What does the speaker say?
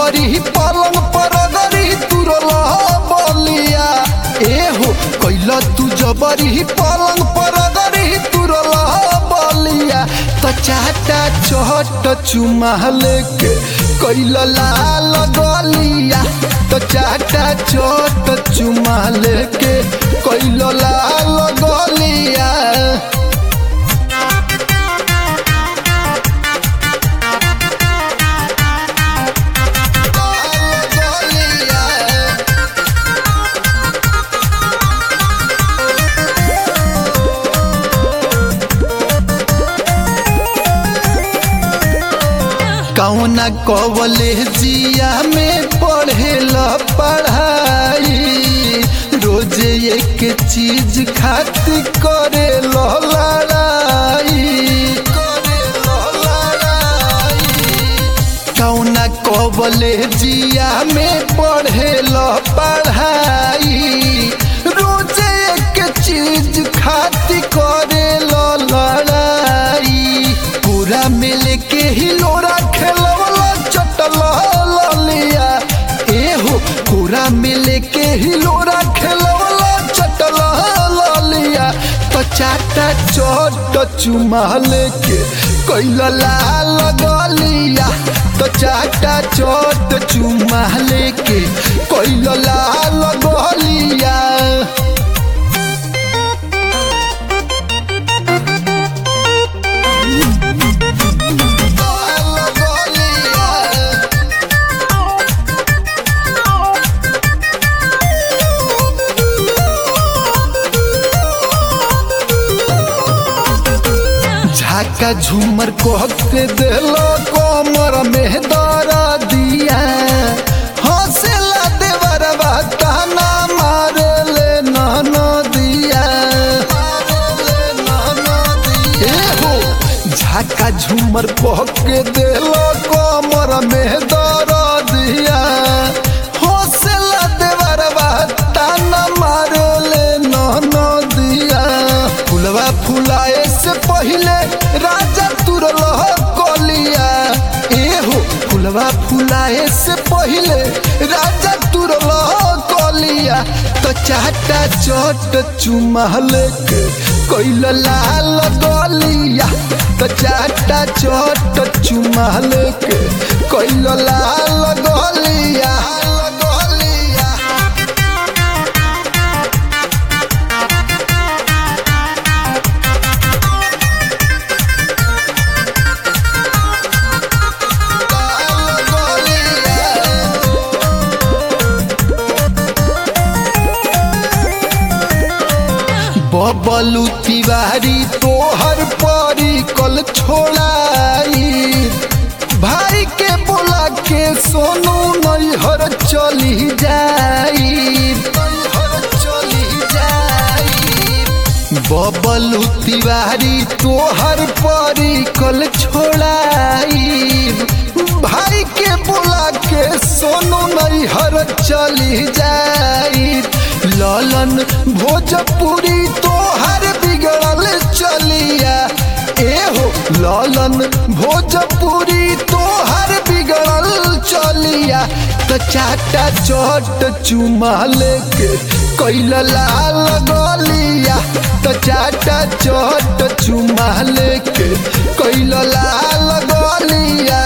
जबरी पलंग पर गरी तुरल बलिया एहो कैल तू जबरी पलंग पर गरी तुरल बलिया त चाटा चहट चुमा लेके कैल लाल गलिया त चाटा चहट चुमा लेके कैल लाल गलिया कौना कवले जिया में पढ़ेल पढ़ाई रोज एक चीज खातिर करे लड़ाई करेलो लड़ाई कौना कवले जिया में पढ़ेल पढ़ाई रोज एक चीज खातिर करे लड़ाई पूरा मिल के ही लोरा खेलवला चटल ललिया एहो पूरा मिल के ही लोरा खेलवला चटल ललिया तो चाटा चोट चुमा लेके कैल लाल गलिया तो चाटा चोट चुमा लेके कैल लाल गलिया झाका झूमर कह के दिलो कमर में दरा दिया हौसला देवरवा ताना मारे ले नन दिया एहो झाका झूमर कह के दिलो कमर में दरा दिया हौसला देवरवा ताना मारे ले नन दिया फुलवा फुलाए से पहले राजा तुरल कलिया एहो फुलवा फुलाए से पहले राजा तुरल कलिया तो चाटा चोट चुमा लेके कैल लाल गलिया तो चाटा चोट चुमा लेके कैल लाल गलिया गलिया बबलू तिवारी तोहर परी कल छोड़ाई भाई के बोला के सोनू नैहर चली जाई नैहर चली जाई बबलू तिवारी तोहर परी कल छोड़ाई भाई के बोला के सोनू नैहर चली जाई ललन भोजपुरी तोहर बिगड़ल चलिया एहो ललन भोजपुरी तोहर बिगड़ल चलिया तो चाटा चोट चुमा लेके कैल लाल गलिया तो चाटा चोट चुमा लेके कैल लाल गलिया